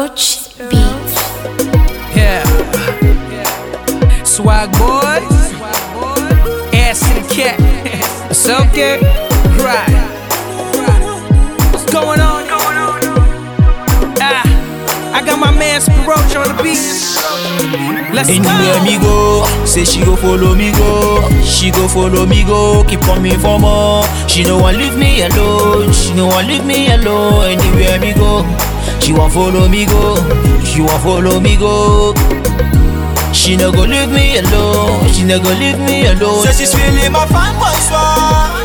Roach Beats. Yeah. Swag boys. Ass to the cat. It's okay. Right. What's going on? Ah, I got my man Spiroach on the beat. Let's Anywhere go. me go, say she go follow me go. She go follow me go, keep coming for more. She no want leave me alone, she no want leave me alone. Anywhere me go, she want follow me go. She want follow me go. She no go leave me alone, she no go leave me alone. Say she's feeling my fanboy swag.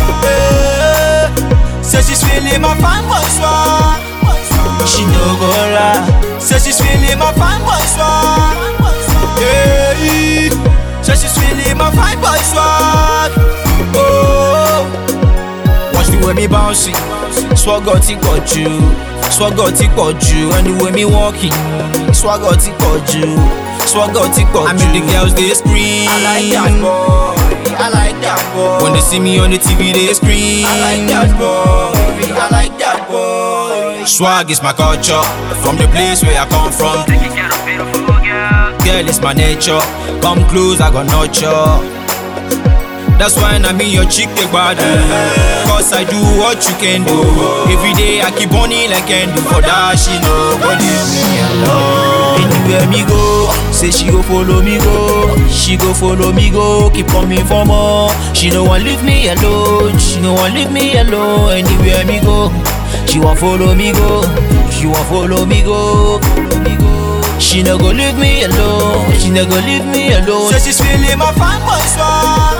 Yeah. Say she's feeling my fanboy swag. She no go lie. Say she's feeling my fanboy swag. Yeah. Say she's feeling my fanboy swag. Oh. Watch the way me bouncing. Swagger ti pọ̀ jù. Swagger ti pọ̀ jù. And the way me walking. Swagger ti pọ̀ jù. Swagger ti pọ̀ jù. I make the girls they scream. I like that boy. I like that boy. When they see me on the TV they scream. I like that boy. I like that boy. Swag is my culture. From the place where I come from. Girl, it's my nature. Come close, I got nurture. That's why I'm in your chick take bad Cause I do what you can do Every day I keep on it like can do For that she nobody me alone Anywhere me go Say she go follow me go She go follow me go Keep coming for more She no want leave me alone She no want leave me alone Anywhere me go She want follow me go She want follow me go Follow me go she no go leave me alone. She no go leave me alone. Say she's feeling my fanboy swag.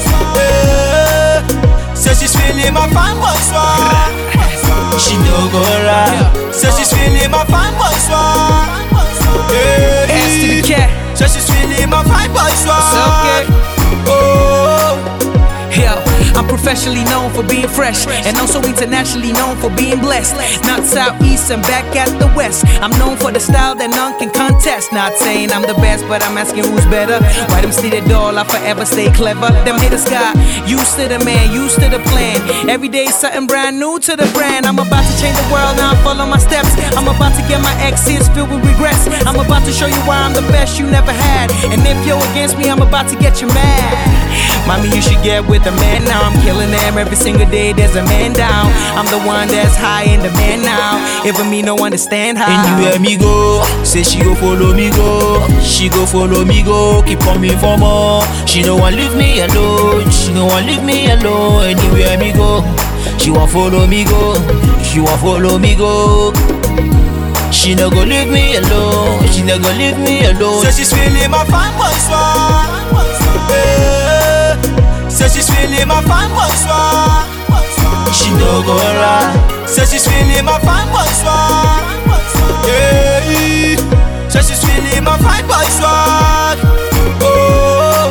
Yeah. Say she's feeling my fanboy swag. She no go lie. Say she's feeling my fanboy swag. Yeah. Ass to the cat. Say she's feeling my fanboy swag. It's okay. Oh. Yeah, I'm professionally known for being fresh and also internationally known for being blessed. Not southeast and back at the west. I'm known for the style that none can contest. Not saying I'm the best, but I'm asking who's better. Why them see the doll, I forever stay clever. Them haters got used to the man, used to the plan. Every day something brand new to the brand. I'm about to change the world, now I follow my steps. I'm about to get my exes filled with regrets. I'm about to show you why I'm the best you never had. And if you're against me, I'm about to get you mad. Mommy, you should get with a man now. I'm killing them every single day. There's a man down. I'm the one that's high in demand now. Even me no understand how. Anywhere me go, say she go follow me go. She go follow me go, keep coming for more. She no want leave me alone. She no want leave me alone. Anywhere me go, she want follow me go. She want follow me go. She no go leave me alone. She no go leave me alone. Say she's feeling my fanboy swag. Yeah. Say she's feeling my fanboy swag. She no go lie. Say she's feeling my fanboy swag. Yeah. Say she's feeling my fanboy swag. Oh.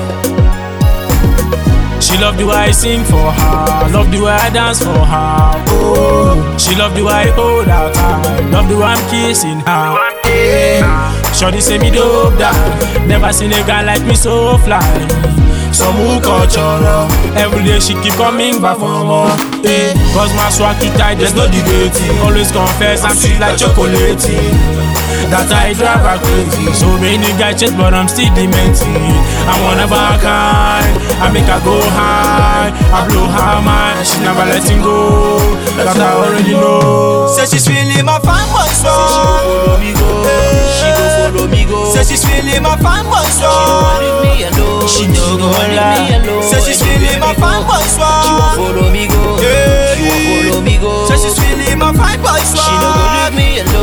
She love the way I sing for her, love the way I dance for her. Oh, she love the way I hold her tight, love the way I'm kissing her. Yeah. Shorty say me dope down, never seen a guy like me so fly. Some who cultural, every day she keep coming back for more. Eh, cause my swag too tight, there's no debating. Always confess I'm sweet like chocolate. That I drive her crazy. So many guys chase, but I'm still dementing. I'm one of a kind. I make her go high. I blow her mind. She never letting go. That I already know. Say she's feeling my fanboy swag. She go follow me go. She go follow me go. Say she's feeling my fanboy swag. She no leave me alone. She no go leave me alone. Say she's feeling my fanboy swag. She won't follow me go. She won't follow me go. Say she's feeling my fanboy swag. She no go leave me alone.